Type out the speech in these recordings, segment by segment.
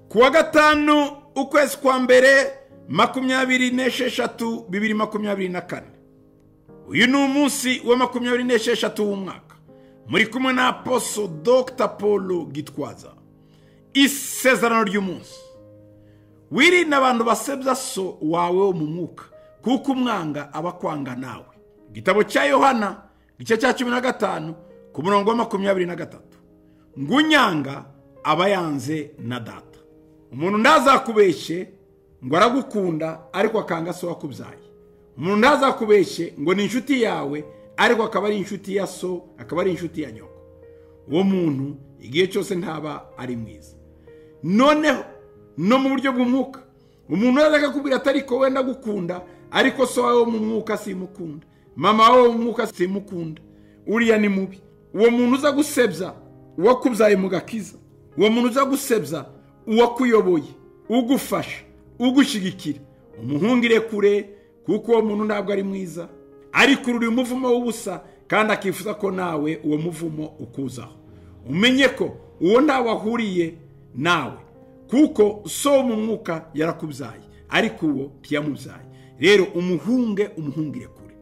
kuwa gatanu ukwezi kwa mbere makumyabiri n'esheshatu bibiri makumyabiri na kane uyu ni umunsi wa makumyabiri n'esheshatu w'umwaka muri kumwe na aposo dogita paul gitwaza isezerano ry'umunsi wirinde abantu basebya so wawe wo mu mwuka kuko umwanga aba akwanga nawe igitabo cya yohana igice cya cumi na gatanu ku murongo wa makumyabiri na gatatu ngo unyanga aba yanze na data umuntu ntazakubeshye ngo aragukunda ariko akanga so wakubyaye umuntu ntazakubeshye ngo ni inshuti yawe ariko akaba ari inshuti ya so akaba ari inshuti ya nyoko uwo muntu igihe cyose ntaba ari mwiza noneho no mu buryo bw'umwuka umuntu akakubwira atari ko wenda gukunda ariko so wawe wo mu mwuka simukunda mama wawe wo mu mwuka simukunda uriya ni mubi uwo muntu uza gusebya uwakubyaye mu gakiza uwo muntu uza gusebya uwakuyoboye ugufasha ugushyigikira umuhungire kure kuko uwo muntu ntabwo ari mwiza ariko urura umuvumo w'ubusa kandi akifuza ko nawe uwo muvumo ukuzaho umenye ko uwo ntawe ahuriye nawe kuko so mu mwuka yarakubyaye ariko uwo ntiyamubyaye rero umuhunge umuhungire kure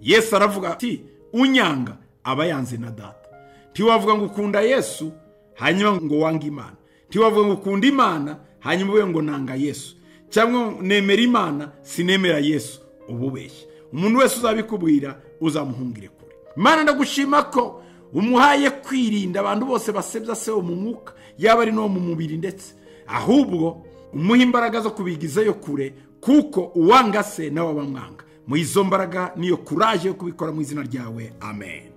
yesu aravuga ati unyanga aba yanze na data ntiwavuga ngo ukunda yesu hanyuma ngo wange imana ntiwavuga ngo ukunda imana hanyuma ube ngo nanga yesu cyangwa nemera imana sinemera yesu uba ubeshya umuntu wese uzabikubwira uzamuhungire kure imana ndagushima ko umuhaye kwirinda abantu bose basebya se wo mu mwuka yaba ari n'uwo mu mubiri ndetse ahubwo umuha imbaraga zo kubigizayo kure kuko uwanga se nawe aba amwanga mu izo mbaraga niyo kuraje yo kubikora mu izina ryawe amen